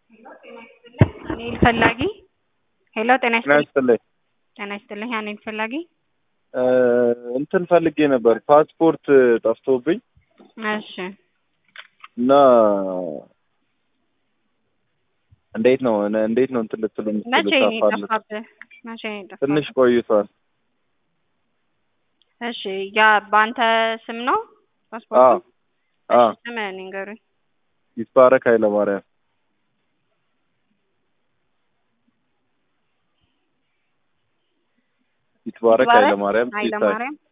አኔል ፈላጊ ሄሎ ጤና ጤና ይስጥልኝ ይስጥልኝ። ጤና ይስጥልኝ አኔል ፈላጊ እንትን ፈልጌ ነበር ፓስፖርት ጠፍቶብኝ እሺ እና እንዴት ነው እነ- እንዴት ነው እንትን ልትሉኝ መቼ ነው ልታፋልጥ የጠፋብህ መቼ ነው የጠፋብህ ትንሽ ቆይቷል። እሺ ያ በአንተ ስም ነው አዎ ፓስፖርቱ አዎ እሺ ስምህን ንገሩኝ ይትባረክ ኃይለማርያም ይትባረክ ይትባረክ ኃይለማርያም ሲሳይ ኃይለማርያም